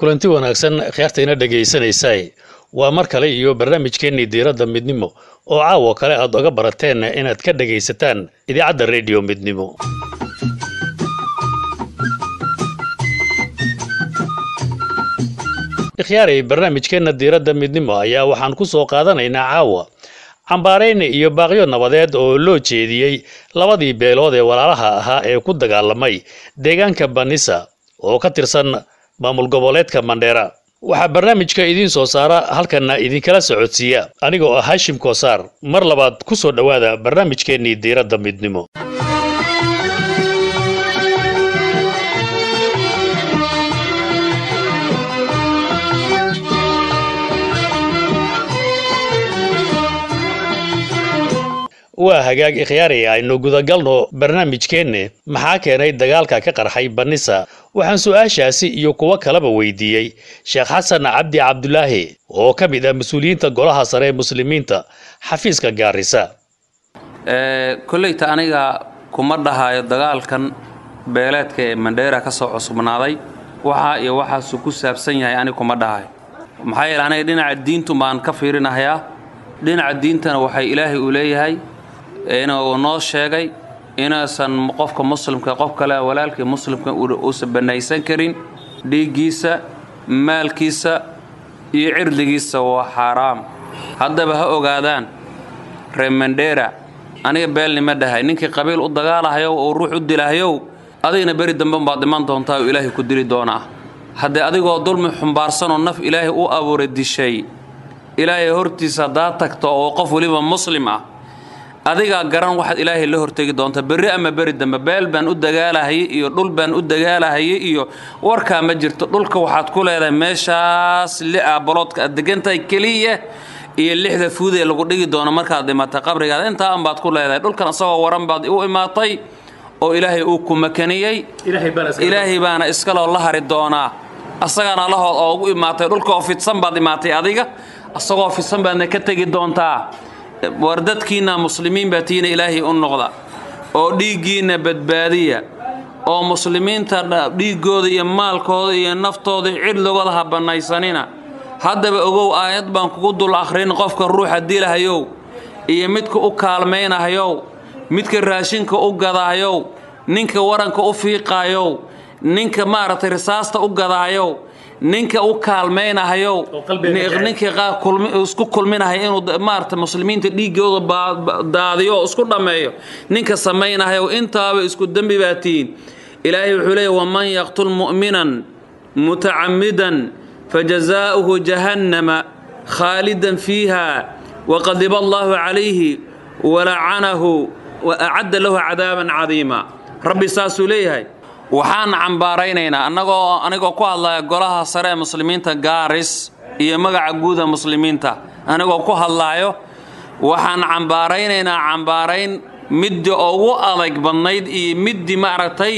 kulanti wanaagsan khiyaartayna dhegaysanaysaay waa mar kale iyo barnaamijkeennii diiradda midnimo oo caawo kale aad oga barateen inaad ka dhegaysataan idaacadda rediyo midnimo ikhyaarey barnaamijkeenna diiradda midnimo ayaa waxaan ku soo qaadanaynaa caawa cambaarayne iyo baaqyo nabadeed oo loo jeediyey labadii beelood ee walaalaha ahaa ee ku dagaalamay deegaanka banisa oo ka tirsan maamul goboleedka mandheera waxaa barnaamijka idiin soo saara halkanna idinkala socodsiiya aniga oo ah hashim koosaar mar labaad ku soo dhowaada barnaamijkeennii diiradda midnimo waa hagaag ikhyaari aynu gudagalno barnaamijkeenne maxaa keenay dagaalka ka qarxay banisa waxaan su-aashaasi iyo kuwo kaleba weydiiyey sheekh xasan cabdi cabdulaahi oo ka mid ah mas-uuliyiinta golaha sare ee muslimiinta xafiiska gaarisa kolleyta aniga kuma dhahayo dagaalkan beeleedka ee mandheera ka soo cusubnaaday waxaa iyo waxaasuu ku saabsan yahay aniga kuma dhahayo maxaa yeele aniga dhinaca diintu baan ka fiirinahayaa dhinaca diintana waxay ilaahay uu leeyahay inuu noo sheegay inuusan qofka muslimka qof kale walaalkii muslimka uusan bannaysan karin dhiiggiisa maalkiisa iyo cirdigiisa waa xaaraam haddaba ha ogaadaan reer mandheera aniga beelnima dhahay ninkii qabiil u dagaalahayow oo ruux u dilahyow adigna beri dambe baad dhiman doontaa oo ilaahay ku dili doonaa haddee adigoo dulmi xumbaarsanoo naf ilaahay u abuuray dishay ilaahay hortiisa haddaad tagto oo qof weliba muslim ah adigaa garan waxaad ilaahay la hortegi doonta berri ama beri dambe beel baan u dagaalahayay iyo dhul baan u dagaalahayay iyo warkaa ma jirto dhulka waxaad ku leedahay meeshaas li aabaloodka aad degantahay keliya iyo lixda fuud ee lagu dhigi doono markaad dhimatay qabrigaada intaa anbaad ku leedahay dhulkan isagoo waran baad u imaatay oo ilaahay uu ku makaniyey ilaahay baana iskaloo la hari doonaa asagaana lahood oo ugu imaatay dhulkaoo fidsan baad imaatay adiga asagoo fidsan baadna ka tegi doontaa war dadkiinna muslimiin baa tiina ilaahay u noqda oo dhiiggiinna badbaadiya oo muslimiinta dhiiggooda iyo maalkooda iyo naftooda cidligooda ha bannaysanina haddaba ogow aayad baan kugu dul akhrin qofka ruuxa dilahayow iyo midka u kaalmaynahayow midka raashinka u gadahayow ninka waranka u fiiqaayow ninka maaragtay risaasta u gadaayow ninka u kaalmaynahayow ninkii isku kulminahay inuu maarata muslimiinta dhiiggooda daadiyo oo isku dhammeeyo ninka samaynahayow intaaba isku dembi baa tihiin ilaahay wuxuu leeyahy waman yaqtul mu'minan mutacammidan fajazaa'uhu jahannama khaalidan fiiha waqadiba allaahu calayhi walacanahu wa acadda lahu cadaaban cadiima rabbi saasuu leeyahay waxaan cambaaraynaynaa annagoo anigoo ku hadlaya golaha sare ee muslimiinta gaaris iyo magaca guuda muslimiinta anigoo ku hadlaayo waxaan cambaaraynaynaa cambaarayn middii ugu adag badnayd iyo middii maaragtay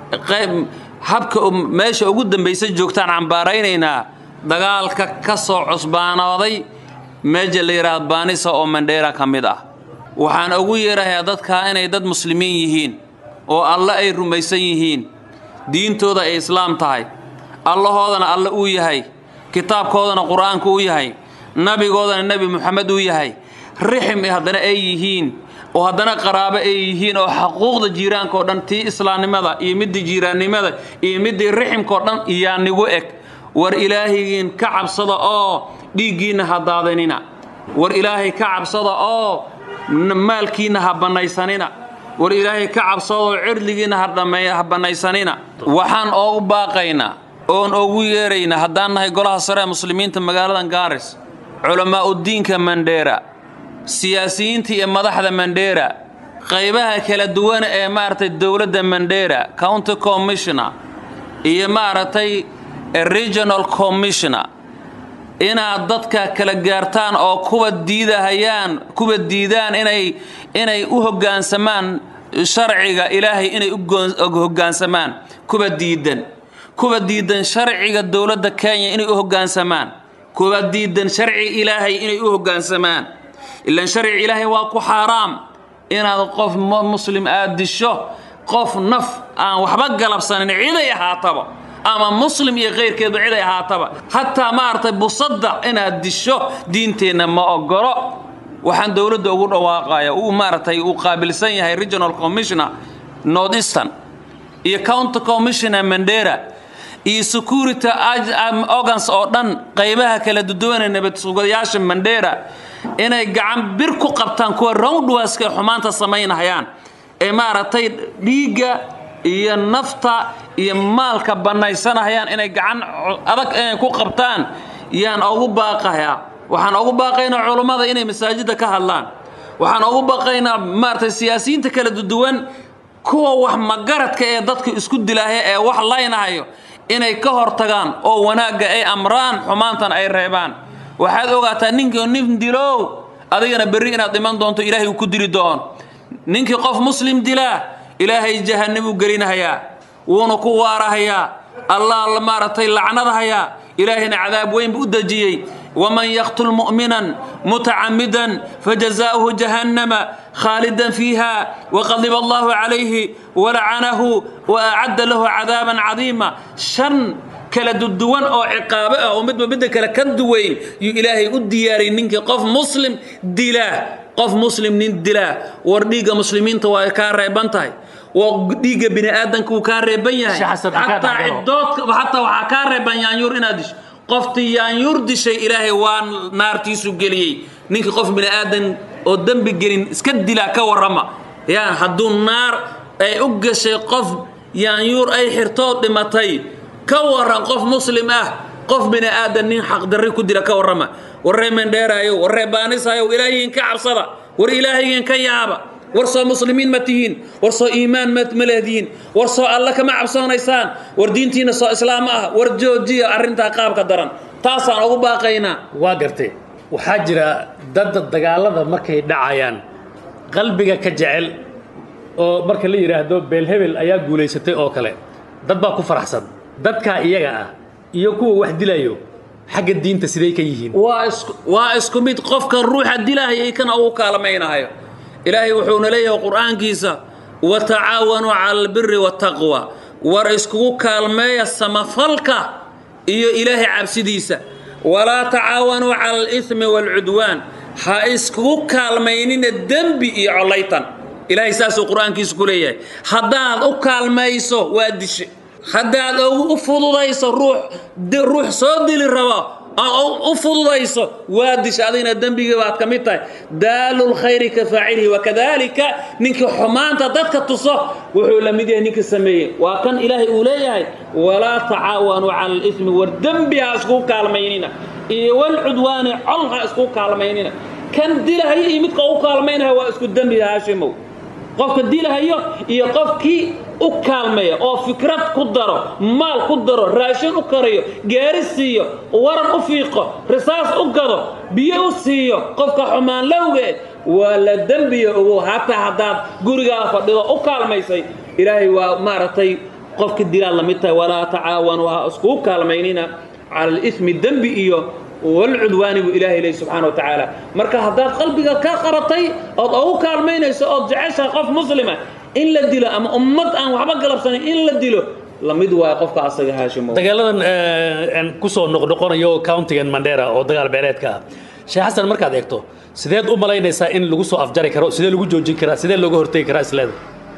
habka meesha ugu dambaysa joogtaan cambaaraynaynaa dagaalka ka soo cusbaanooday meeja la yidhaahdo baanisa oo mandheera ka mid ah waxaan ugu yeerahayaa dadkaa inay dad muslimiin yihiin oo alle ay rumaysan yihiin diintooda ay islaam tahay allahoodana alle uu yahay kitaabkoodana qur-aanku u yahay nabigoodana nebi muxamed uu yahay rixim haddana ay yihiin oo haddana qaraabo ay yihiin oo xaquuqda jiiraanka oo dhan tii islaamnimada iyo middii jiiraannimada iyo middii riximka oo dhan iyaa nigu eg war ilaahigiin ka cabsada oo dhiiggiinna ha daadanina war ilaahay ka cabsada oo maalkiinna ha bannaysanina war ilaahay ka cabsadoo cirdigiinna ha bannaysanina waxaan oogu baaqaynaa oon oogu yeeraynaa haddaan nahay golaha sare ee muslimiinta magaaladan gaaris culammaa'udiinka mandheera siyaasiyiinta iyo madaxda mandheera qaybaha kala duwan ee maaragtay dowladda mandheera county commissioner iyo maaragtay regional commissioner inaad dadka kala gaartaan oo kuwa diidahayaan kuwa diidaan inay inay u hoggaansamaan sharciga ilaahay inay u hoggaansamaan kuwa diidan kuwa diidan sharciga dowladda kenya inay u hoggaansamaan kuwa diidan sharci ilaahay inay u hoggaansamaan ilaan sharci ilaahay waa ku xaaraam inaad qof muslim aad disho qof naf aan waxba galabsanin ciday ahaataba ama muslim iyo kayrkeedba cid ay ahaataba hataa maaragtay busadda inaad disho diinteenna ma ogolo waxaan dowladda ugu dhawaaqaya uu maaragtay uu qaabilsan yahay regional commissioner north eastern iyo county commissioner mandera iyo security organs oo dhan qaybaha kala duduwan ee nabad sugayaasha mandera inay gacan bir ku qabtaan kuwa roundwaska ee xumaanta samaynahayaan ee maaragtay dhiigga iyo nafta iyo maalka bannaysanahayaan inay gacan adag inay ku qabtaan yaan ugu baaqayaa waxaan ugu baaqaynaa culummada inay masaajidda ka hadlaan waxaan ugu baaqaynaa maaragtay siyaasiyiinta kala duduwan kuwa wax magaradka ee dadka isku dilaahe ee wax laynahayo inay ka hortagaan oo wanaagga ay amraan xumaantan ay reebaan waxaad ogaataa ninkii nin dilow adigana berri inaad dhiman doonto ilaahay uu ku dili doono ninkii qof muslim dilaa ilaahay jahannabuu gelinahayaa wuuna ku waarahayaa allah maaragtay lacnadahayaa ilaahayna cadaab weyn buu u dejiyey waman yaqtul mu'minan mutacamidan fajazaa'uhu jahannama khaalidan fiiha waqadiba allahu calayhi walacanahu wa acadda lahu cadaaban cadiima shan kala duduwan oo ciqaabe ah oo midba midda kale ka duwayn yuu ilaahay u diyaariyey ninkii qof muslim dilaa qof muslim nin dilaa war dhiigga muslimiinta waa kaa reeban tahay dhiigga bini aadanka wuu kaa reeban yahay xataa cidoodka xataa waxaa kaa reeban yaanyuur inaad disho qoftii yaanyuur dishay ilaahay waa naartiisu geliyey ninkii qof bini aadan oo dembi gelin iska dilaa ka warrama yaa hadduu naar ay u gashay qof yaanyuur ay xirtoo dhimatay ka warran qof muslim ah qof bini aadan nin xaqdarri ku dila ka warrama warree mendheeraayo warree baanisayo ilaahiyin ka cabsada war ilaahiyin ka yaaba war soo muslimiin ma tihiin war soo iimaan ma leedihiin war soo alla kama cabsoonaysaan war diintiina soo islaam ah war joojiya arrintaa qaabka daran taasaan ugu baaqaynaa waa gartay waxaa jira dad dagaalada markay dhacayaan qalbiga ka jecel oo marka la yidhaahdo beelhebel ayaa guulaysatay oo kale dad baa ku faraxsan dadkaa iyaga ah iyo kuwa wax dilayo xagga diinta siday ka yihiin waa isku mid qofka ruuxa dilahaya ikana ugu kaalmaynahayo ilaahay wuxuuna leeyahay qur'aankiisa watacaawanuu cala albiri waataqwa war iskugu kaalmeeya samafalka iyo ilaahay cabsidiisa walaa tacaawanuu cala alithmi waalcudwaan ha iskugu kaalmaynina dembi iyo collaytan ilaahay saasuu qur'aankiisa ku leeyahay haddaad u kaalmayso waa dishe haddaad u fududayso ruux ruux soo dili rabo u fududayso waa disha adigna dembigii baad ka mid tahay daalu lkhayri ka faacilihi wakadalika ninkii xumaanta dadka tuso wuxuu la mid yahay ninkii sameeyey waa kan ilaahay uu leeyahay walaa tacaawanuu cala alithmi war dembi ha iskugu kaalmaynina iyo walcudwaani col ha iskugu kaalmaynina kan dilahayo iyo midka u kaalmaynaya waa isku dembi haashimow qofka dilahayo iyo qofkii u kaalmeeya oo fikrad ku daro maal ku daro raashin u karayo gaari siiyo waran u fiiqo risaas u gado biyo u siiyo qofka xumaan lowge waa la dembiya ogow hataa haddaad gurigaa fadhido u kaalmaysay ilaahay waa maaragtay qofka dilaad la mid tahay walaa tacaawanuu ha iskugu kaalmaynina cala alithmi dembi iyo walcudwaani buu ilaahay leey subxaana wa tacaala marka haddaad qalbiga ka qabatay ood ugu kaalmaynayso ood jeceshahay qof muslima in la dilo ama ummad aan waxba galabsanayn in la dilo lamid waayo qofka asaga haashimo dagaaladan kusoo noqnoqonayo countigan mandera oo dagaal beeleedka ah sheekh xasan markaad eegto sideed u malaynaysaa in lagu soo afjari karo sidee lagu joojin karaa sidee looga hortegi karaa isleeda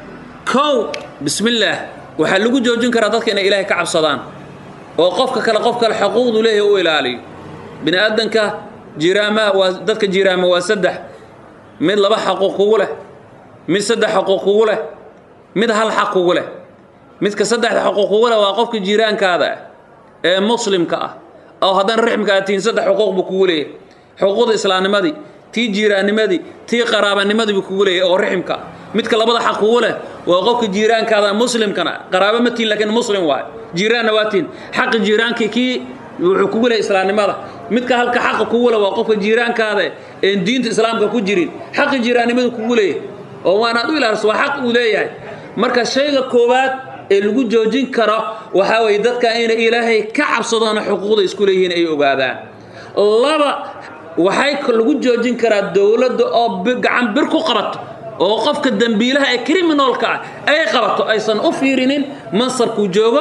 kow bismillaah waxaa lagu joojin karaa dadka inay ilaahay ka cabsadaan oo qofka kale qof kale xuquuqdu leeyahay u ilaaliyo bini aadanka jiiraamaha waa dadka jiiraama waa saddex mid laba xaquuq kugu leh mid saddex xaquuq kugu leh mid hal xaq kugu leh midka saddexda xaquuq kugu leh waa qofka jiiraankaada ah ee muslimka ah oo haddana rixmka aad tihiin saddex xuquuq buu kugu leeyahay xuquuqda islaamnimadii tii jiiraannimadii tii qaraabanimadii buu kugu leeyahay oo rixmka midka labada xaq kugu leh waa qofka jiiraankaada muslimkana qaraabo ma tihin laakiin muslim waayo jiiraanna waa tihin xaqi jiiraankii kii wuxuu kugu leeyahay islaamnimada midka halka xaqa kugu leh waa qofka jiiraankaada een diinta islaamka ku jirin xaqi jiiraannimadu kugu leeyahay oo waanaad u ilaaliso waa xaq uu leeyahay marka shayga koowaad ee lagu joojin karo waxaa weeye dadka inay ilaahay ka cabsadoona xuquuqda isku leeyihiin ay ogaadaan laba waxay lagu joojin karaa dowladda oo gacan bir ku qabato oo qofka dembiilaha ee criminalka ah ay qabato aysan u fiirinin mansarkuu joogo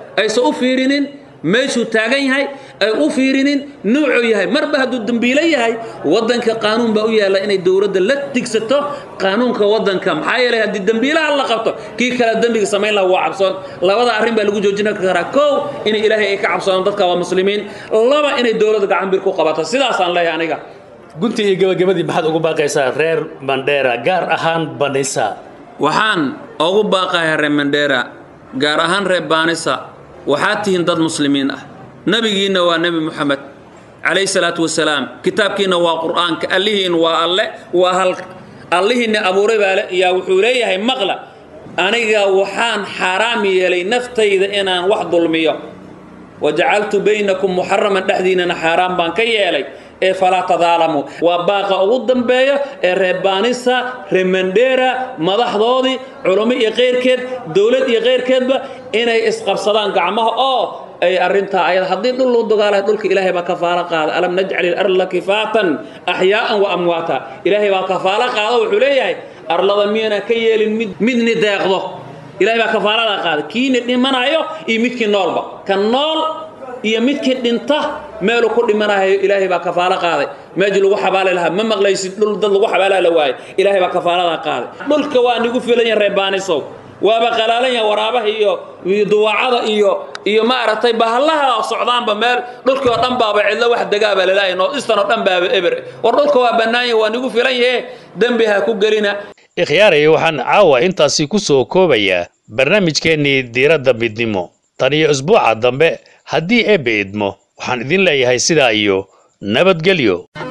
aysan u fiirinin meeshuu taagan yahay ay u fiirinin nuucuu yahay marba hadduu dembiilo yahay waddanka qaanuun baa u yaalla inay dowladda la tigsato qaanuunka waddanka maxaa yeelay haddii dembiilaha la qabto kii kale dembiga samayn laha waa cabsoon labada arrin baa lagu joojin karaa kow inay ilaahay ay ka cabsoodaan dadka waa muslimiin laba inay dowladda gacan bir ku qabato sidaasaan leeyahay aniga gunti iyo gabagabadii maxaad ugu baaqaysaa reer mandheera gaar ahaan banisa waxaan ugu baaqayaa reer mandheera gaar ahaan reer baanisa waxaad tihiin dad muslimiin ah nebigiinna waa nebi moxamed calayhi salaatu wasalaam kitaabkiinna waa qur'aanka allihiin waa alle waa hal allihiinna abuuray baa le yaa wuxuu leeyahay maqla aniga waxaan xaaraam yeelay naftayda inaan wax dulmiyo wajacaltu baynakum muxaraman dhexdiinana xaaraan baan ka yeelay ee falaa tadaalamuu waa baaqa ugu dambeeya ee reebaanisa remandera madaxdoodii culummo iyo keyrkeed dowlad iyo keyrkeedba inay isqabsadaan gacmaha oo ay arrintaa ayada haddii dhul loo dagaalayo dhulka ilaahay baa kafaalo qaada alam najcal ilarda kifaatan axyaa'an wa amwaata ilaahay baa kafaalo qaada wuxuu leeyahay arlada miyana ka yeelin mid midni deeqdo ilahay baa kafaaladaa qaada kiini dhimanayo iyo midkii noolba ka nool iyo midkii dhinta meeluu ku dhimanayo ilaahay baa kafaalo qaaday meeshii lagu xabaali lahaa ma maqlaysid dhul dad lagu xabaalaa la waayay ilaahay baa kafaaladaa qaaday dhulka waa nigu filan yahay reebaanisow waaba qalaalan yahay waraabaha iyo iyo duwaacada iyo iyo ma aragtay bahallaha socdaanba meel dhulkii oo dhan baaba cidlo wax degaaba lalaaya noodistan oo dhan baaba eber war dhulka waa bannaan yahay waa nigu filan yahe dembi ha ku gelina ikhyaaraya waxaan caawa intaasi ku soo koobayaa barnaamijkeennii diiradda midnimo tan iyo isbuuca dambe haddii eebbe idmo waxaan idin leeyahay sidaa iyo nabadgelyo